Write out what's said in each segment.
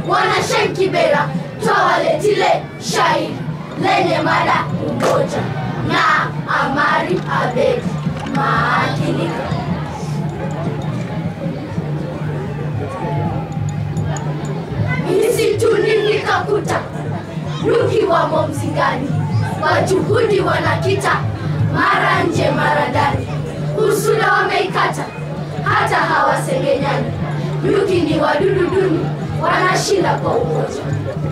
Bwana Sheikh Kibera twawaletile shairi lenye mada umoja na Amari Abedi maakinika. Misituni nikakuta nyuki wamo mzingani, kwa juhudi wanakita, mara nje mara ndani, usula wameikata, hata hawasengenyani. Nyuki ni wadudu duni, wanashinda kwa umoja.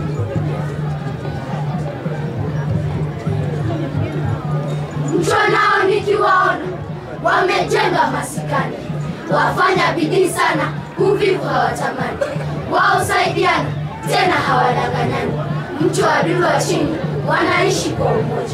Mchwa nao nikiwaona wamejenga masikani, wafanya bidii sana, uvivu hawatamani, waosaidiana tena hawadanganyani. Mchwa wadudu wa chini wanaishi kwa umoja.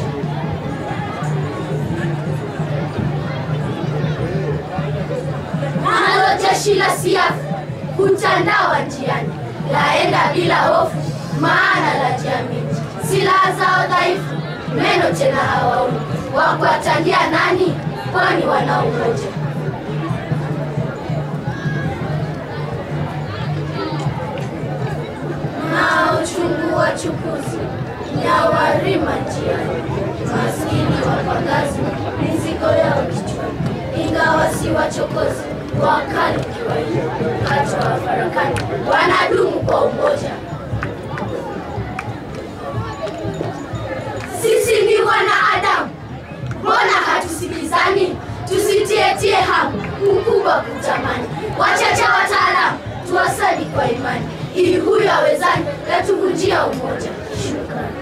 Nalo jeshi la siafu hutandawa njiani, laenda bila hofu, maana la jiamini. Silaha zao dhaifu, meno tena hawaoni, wakuwatandia nani? Kwani wana umoja. na uchungu wa chukuzi nyawarima njiani, maskini wapangazi mizigo yao kichwani, ingawa si wachokozi wakali kiwaia, hata wafarakani wanadumu kwa umoja. Sisi ni wanaadamu, mbona hatusikizani? Tusitietie hamu ukubwa kutamani, wachache wataalamu tuwasali kwa imani, ili huyo awezani yatuvunjia umoja. Shukrani.